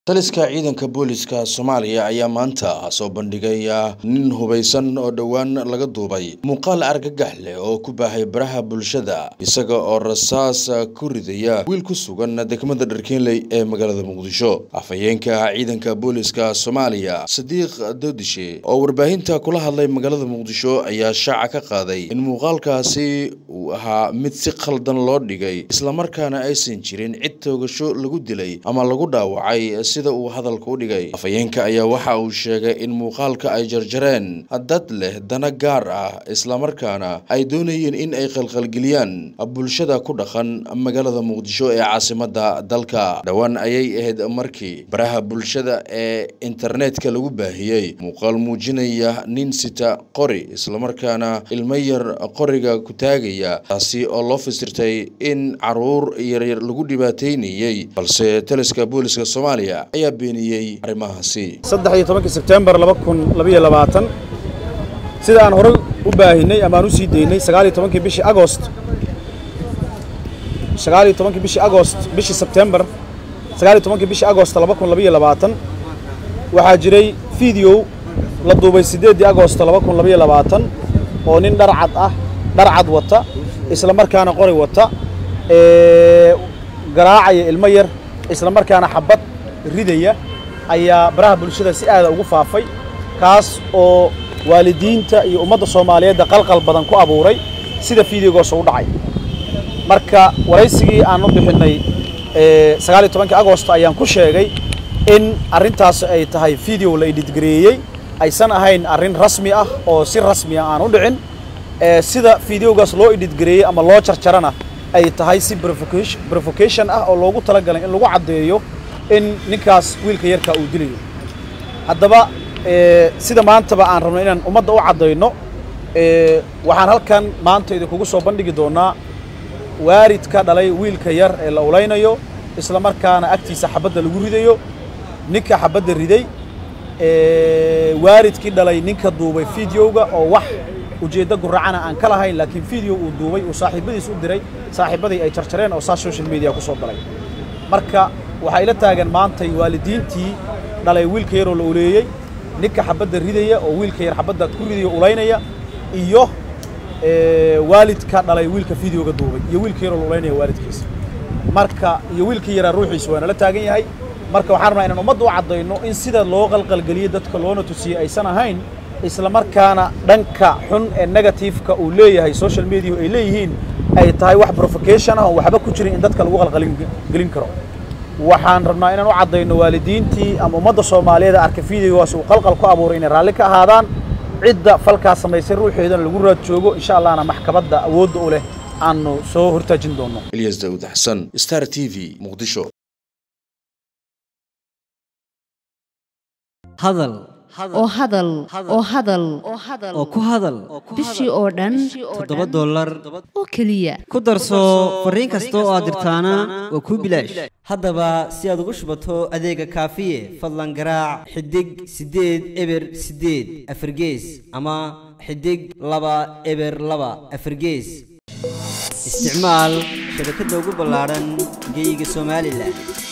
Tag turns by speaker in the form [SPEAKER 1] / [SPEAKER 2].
[SPEAKER 1] taliska ciidanka booliska soomaaliya ayaa maanta soo bandhigay nin hubaysan oo dhowaan laga duubay muuqaal argagax leh oo ku baahay baraha bulshada isaga oo rasaas ku ridaya wiil ku sugan degmada dharkeenley ee magaalada muqdisho afhayeenka ciidanka booliska soomaaliya sadiiq doodishe oo warbaahinta kula hadlay magaalada muqdisho ayaa shaaca ka qaaday in muuqaalkaasi uu ahaa mid si khaldan loo dhigay islamarkaana aysan jirin cid toogasho lagu dilay ama lagu dhaawacay sida uu hadalka u dhigay afhayeenka ayaa waxa uu sheegay in muuqaalka ay jarjareen dad leh dana gaar ah islamarkaana ay doonayeen in ay qalqalgeliyaan bulshada ku dhaqan magaalada muqdisho ee caasimada dalka dhowaan ayay ahayd markii baraha bulshada ee internetka lagu baahiyey muuqaal muujinaya nin sita qori islamarkaana ilmo yar qoriga ku taagaya taasi oo loo fasirtay in caruur yaryar lagu dhibaateynayey balse taliska booliska soomaaliya ayaa beeniyey arrimahaasi
[SPEAKER 2] saddex iyo tobankii sebtembar laba kun labaiyo labaatan sida aan horey u baahinay ama aan u sii daynay sagaal iyo tobankii bishii agost sagaal iyo tobankii bishii agost bishii sebtembar sagaal iyo tobankii bishii agost laba kun labaiyo labaatan waxaa jiray video la duubay siddeeddii agost laba kun labaiyo labaatan oo nin dhar cad ah dhar cad wata isla markaana qori wata garaacaya ilmo yar isla markaana xabad ridaya ayaa baraha bulshada si aada ugu faafay kaas oo waalidiinta iyo ummadda soomaaliyeedda qalqal badan ku abuuray sida fideogoos u dhacay marka waraysigii aan u bixinnay sagaal iyo tobankii agosto ayaan ku sheegay in arrintaas ay tahay video la editgareeyey aysan ahayn arrin rasmi ah oo si rasmi ah aan u dhicin sida fideogaas loo editgareeyey ama loo jarjarana ay tahay si provocation ah oo loogu talagalay in lagu caddeeyo in ninkaas wiilka yarkaa uu dilayo haddaba sida maantaba aan rabno inaan ummadda u caddayno waxaan halkan maanta idinkugu soo bandhigi doonnaa waaridka dhalay wiilka yar ee la ulaynayo isla markaana agtiisa xabadda lagu ridayo ninka xabadda riday waaridkii dhalay ninka duubay fideoga oo wax ujeeddo guracana aan ka lahayn laakiin video uu duubay uu saaxiibadiis u diray saaxiibadii ay jarjareen oo saas social media ku soo galay marka waxaa ila taagan maantay waalidiintii dhalay wiilka yaroo la uleeyey ninka xabadda ridaya oo wiilka yar xabadda ku ridaya ulaynaya iyo waalidka dhalay wiilka videoga duubay iyo wiilka yaroo la ulaynaya waalidkiisa marka iyo wiilka yaraa ruuxiisa waa nala taagan yahay marka waxaan rabnaa inaan ummadda u caddayno in sida loo qalqalgeliyey dadka loona tusiyey aysan ahayn isla markaana dhanka xun ee negatifeka uu leeyahay social media ay leeyihiin ay tahay wax provocation ah oo waxba ku jirin in dadka lagu qalqalgelin karo waxaan rabnaa inaan u caddayno waalidiintii ama ummadda soomaaliyeed arkay videogaas uu qalqal ku abuuray inay raalli ka ahaadaan cidda falkaas samaysay ruuxeedana lagu raad joogo insha allahna maxkamadda awoodda u leh aanu soo hortaajin doonno
[SPEAKER 1] ilyas daawud xasan star t v muqdisho
[SPEAKER 3] hadal
[SPEAKER 4] oo hadal oo hadal
[SPEAKER 3] oo ku hadal
[SPEAKER 4] bishii oo dhan
[SPEAKER 3] toddoba dollar
[SPEAKER 4] oo keliya
[SPEAKER 3] ku darso fariin kasta oo aad dirtaana waa kuu bilaash haddaba si aad ugu shubato adeega kaafiye fadlan garaac xidig siddeed eber siddeed afargees ama xidig laba eber laba afargees isticmaal shabakadda ugu ballaadhan geeyiga somalilan